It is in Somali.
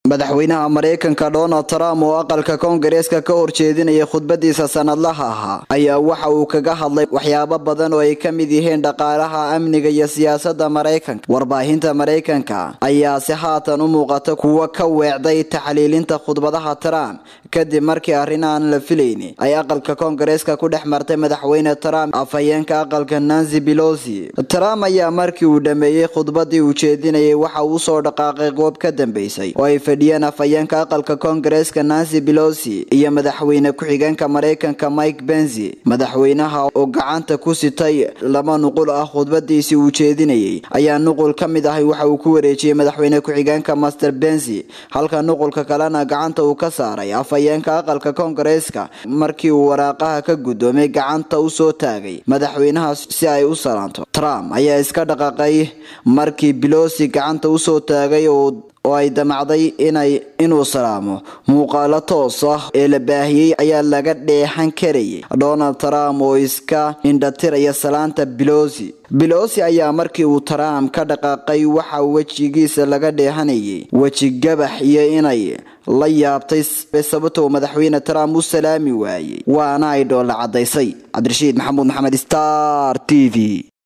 madaxweynaha maraykanka donald trump oo aqalka koongareeska ka horjeedinaya khudbadiisa sanadlaha ahaa ayaa waxa uu kaga hadlay waxyaabo badan oo ay ka mid yihiin dhaqaalaha amniga iyo siyaasada maraykanka warbaahinta maraykanka ayaase haatan u muuqata kuwa ka weecday taxliilinta khudbadaha trump kadib markii arrin aan la filayni ay aqalka koongareeska ku dhex martay madaxweyne trump afhayeenka aqalka nancy belosi trump ayaa markii uu dhameeyey khudbadii uu jeedinayay waxa uu usoo dhaqaaqay goob ka dambeysay oo ay fadhiyeen afhayeenka aqalka koongareeska nancy belosi iyo madaxweyne ku-xigeenka maraykanka mike benzi madaxweynaha oo gacanta ku sitay laba nuqul ah khudbadiisii uu jeedinayay ayaa nuqul ka mid ahi waxa uu ku wareejiyey madaxweyne ku-xigeenka master benzi halka nuqulka kalena gacanta uu ka saaray afhayeenka aqalka koongareeska markii uu waraaqaha ka guddoomay gacanta usoo taagay madaxweynaha si ay u salaanto trump ayaa iska dhaqaaqay markii belosi gacanta usoo taagay oo oo ay damacday inay inuu salaamo muuqaalo toos ah ee la baahiyey ayaa laga dheexan karayay donald trump oo iska indhatiraya salaanta belosi belosi ayaa markii uu trump ka dhaqaaqay waxa wejigiisa laga dheehanayay weji gabax iyo inay la yaabtay sababtoo madaxweyne trump u salaami waayey waana ay dhoolla cadaysay cabdirashiid maxamuud maxamed star t v